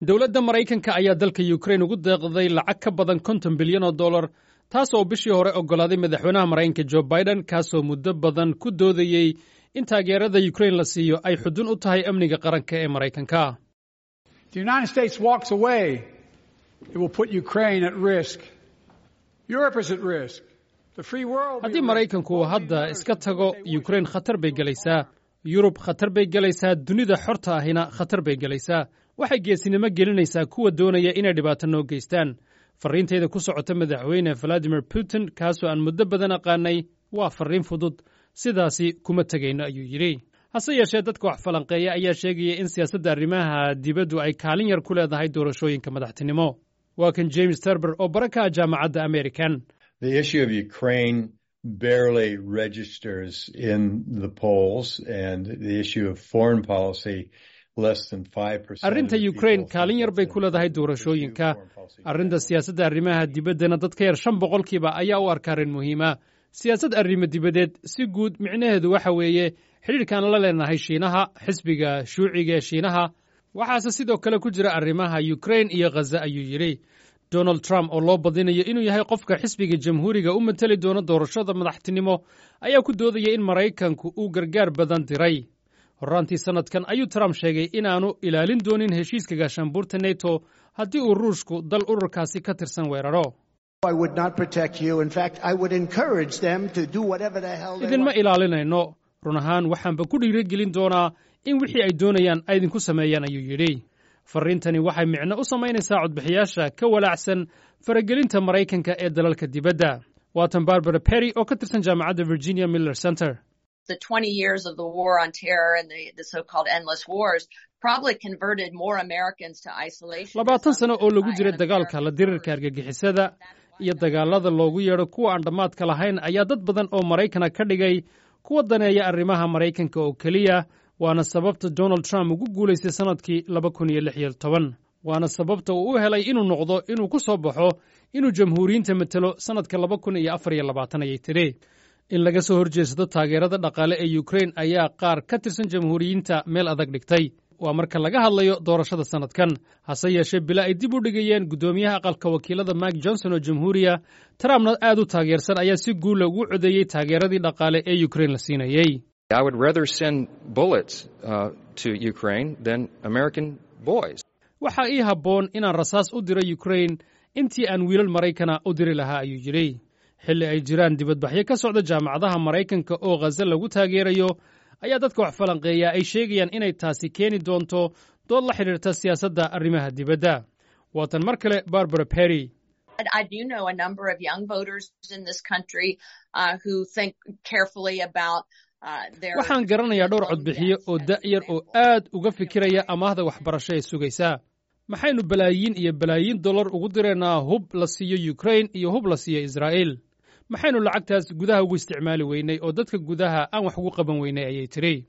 dowladda maraykanka ayaa dalka yukrain ugu deeqday lacag ka badan konton bilyan oo dollar taas oo bishii hore oggolaaday madaxweynaha maraykanka jo biden kaasoo muddo badan ku doodayey in taageerada yukrain la siiyo ay xudun u tahay amniga qaranka ee maraykanka haddii maraykanku uu hadda iska tago yukrain khatar bay gelaysaa yurub khatar bay gelaysaa dunida xorta ahina khatar bay gelaysaa waxay geesinimo gelinaysaa kuwa doonaya inay dhibaato noo geystaan farriintayda ku socota madaxweyne valadimir putin kaasoo aan muddo badan aqaanay waa farriin fudud sidaasi kuma tegayno ayuu yidhi hase yeeshee dadka wax falanqeeya ayaa sheegaya in siyaasadda arrimaha dibaddu ay kaalin yar ku leedahay doorashooyinka madaxtinimo waa kan james terber oo bara ka ah jaamacadda american barely registers in the polls and the issue of foreign policy less than 5% arrinta ukraine kaalin yar bay ku leedahay doorashooyinka arrinta siyaasadda arrimaha dibaddana dad ka yar shan boqolkiiba ayaa u arka arrin muhiima siyaasad arrimo dibadeed si guud micnaheedu waxa weeye xidhiidhkaan la leenahay shiinaha xisbiga shuuciga ee shiinaha waxaase sidoo kale ku jira arrimaha ukraine iyo khaza ayuu yidhi donald trump oo loo badinayo inuu yahay qofka xisbiga jamhuuriga u mateli doono doorashada madaxtinimo ayaa ku doodaya in maraykanku uu gargaar badan diray horraantii sannadkan ayuu trump sheegay inaanu ilaalin doonin heshiiska gaashaanbuurta neto haddii uu ruushku dal ururkaasi ka tirsan weeraro idinma ilaalinayno run ahaan waxaanba ku dhiirigelin doonaa in wixii ay doonayaan ay idinku sameeyaan ayuu yidhi farriintani waxay micno u samaynaysaa codbixiyaasha ka walaacsan faragelinta maraykanka ee dalalka dibadda waatan barbara perry oo ka tirsan jaamacadda virginia miller center labaatan sano oo lagu jiray dagaalka la dirirka argagixisada iyo dagaalada loogu yeedho kuwa aan dhammaadka lahayn ayaa dad badan oo maraykana ka dhigay kuwa daneeya arrimaha maraykanka oo keliya waana sababta donald trump ugu guulaystay sannadkii laba kun iyo lix iyo toban waana sababta uu u helay inuu noqdo inuu ku soo baxo inuu jamhuuriyiinta matelo sannadka laba kun iyo afar iyo labaatan ayay tidhi in laga soo horjeedsado taageerada dhaqaale ee yukrain ayaa qaar ka tirsan jamhuuriyiinta meel adag dhigtay waa marka laga hadlayo doorashada sannadkan hase yeeshee bila ay dib u dhigayeen guddoomiyaha aqalka wakiilada mike johnson oo jamhuuriya trumpna aad u taageersan ayaa si guula ugu codeeyey taageeradii dhaqaale ee yukrain la siinayey I would rather send bullets uh, to Ukraine than American boys. waxaa ii habboon inaan rasaas u diro yukrain intii aan wiilal maraykana u diri lahaa ayuu yidhi xilli ay jiraan dibadbaxyo ka socda jaamacadaha maraykanka oo khaza lagu taageerayo ayaa dadka wax falanqeeya ay sheegayaan inay taasi keeni doonto dood la xidhiirta siyaasadda arrimaha dibadda waatan mar kale barbara perry I do know a number of young voters in this country uh, who think carefully about waxaan garanayaa dhowr codbixiyo oo da'yar oo aad uga fikiraya amaahda waxbarasho ee sugaysaa maxaynu balaayiin iyo balaayiin dollar ugu diraynaa hub la siiyo yukrain iyo hub la siiyo israa'iil maxaynu lacagtaas gudaha ugu isticmaali weynay oo dadka gudaha aan wax ugu qaban weynay ayay tidhi